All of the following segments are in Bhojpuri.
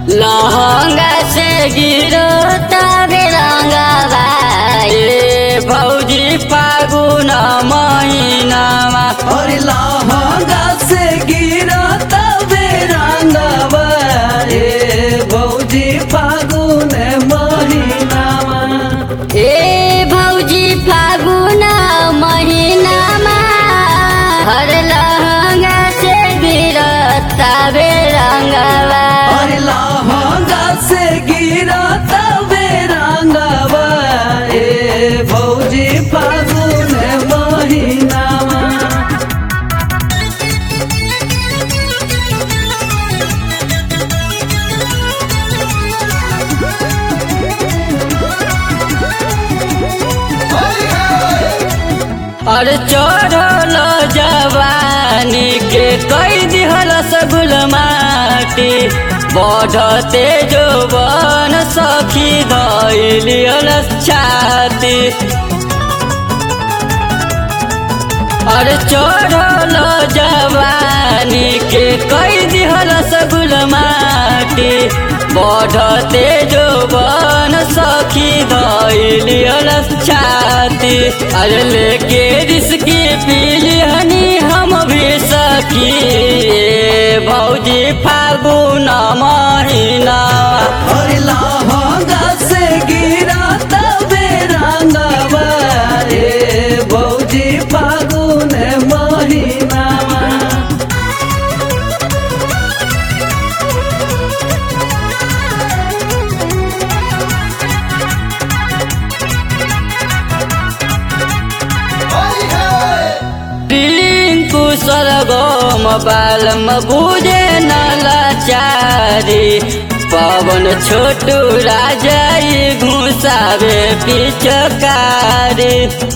लहंगा से गिरो तबे रंगवा ए भौजी फागुन महिनामा और लहंगा से गिरा तबे रंगवा ए भौजी फागुन महिनामा ए भौजी फागुन महिनामा हर लहंगा से गिरो तबे रंगवा और लहंगा से गिरा तबे रंगवा ए भौजी फागुन महिनामा और चढ़ल जवानी के कई दिहल सगुल माटी बढ़ते जोबन सखी धैलियल छाती और चढ़ल जवानी के कई दिहल सगुल माटी बढ़ते जोबन सखी धैलियल छाती अरे लेके रिस्की पीलिहनी हम भी सखी ए भौजी फागुन महीना और लहंगा से गिरा तबे रंगवा ए भौजी फागुन महिनामा टिंकू सरगम बालम बुझे नलाचारी पवन छोटू राजाई घुसावे पिचकारी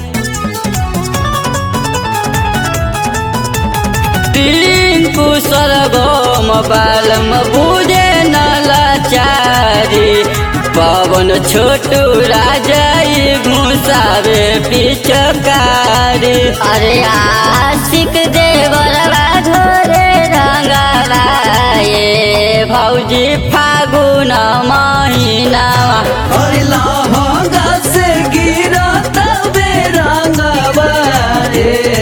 टिंकू सरगम बालम बुझे नलाचारी पवन छोटू राजाई घुसावे पिचकारी अरे आशिक देवरवा घोरे रंगवा ए भौजी फागुन महिनावा और लहंगा से गिरा तबे रंगवा ए